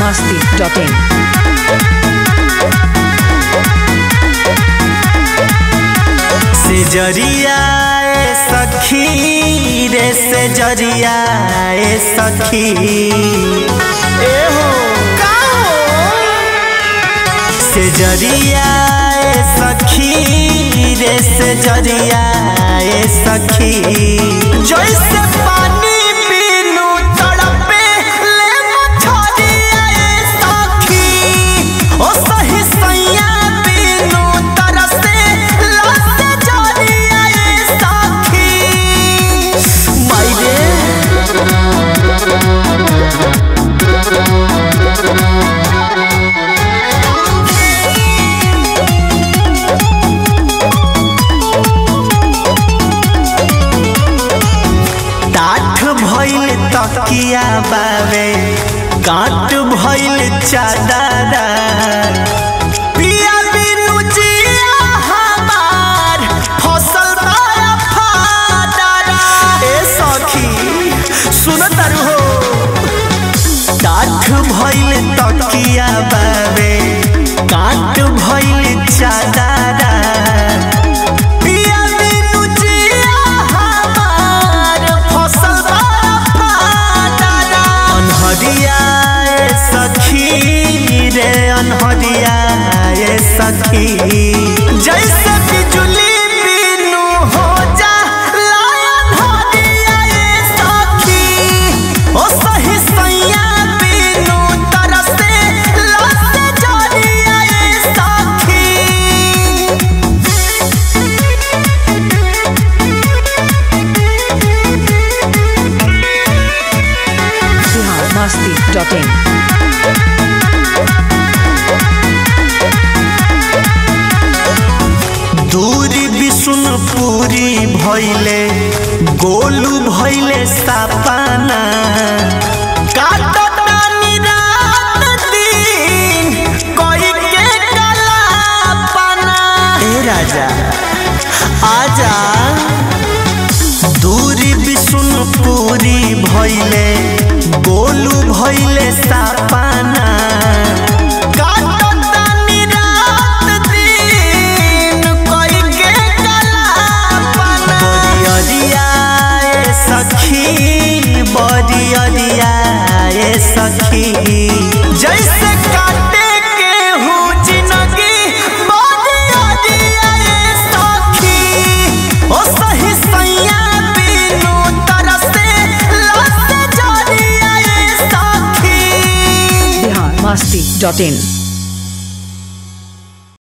masti.in. से जरिया ए सखी रे से जरिया ए सखी ए हो का हो से जरिया ए सखी रे से जरिया ए सखी जैसे पानी पीनू तड़पे ले मछरिया ए सखी ओ सही सैया पीनू तरसे लसे जरिया ए सखी मायरे टाठ भइल तकिया बावे काट भइल चादरा पिया बिनु जिया हमार फसल बाया फादरा ए सखी सुन तारू हो टाठ भइल तकिया बावे काट भइल चादरा पिया बिनु जिया हमार फसल बाया फादरा अनहरिया ए सखी रे अनहरिया ए सखी जैसे बिजुली बिनु हो जा लायन हरिया ए सखी ओ सही सैया बिनु तरसे लसे जरिया ए सखी Bihar masti.in. दूरी विष्णुपुरी भैले गोलू भैले सापाना काटतानी रात दिन कोई के कलापना ए राजा आजा दूरी विष्णुपुरी भैले गोलू भैले सापाना काटतानी रात दिन कोई के कलापना बरियरिया ए सखी बरियरिया ए सखी जैसे काटे के हूँ जिंदगी बरियरिया ए सखी ओ सही सैया बिनु तरसे लसे जरिया ए सखी Bihar masti.in.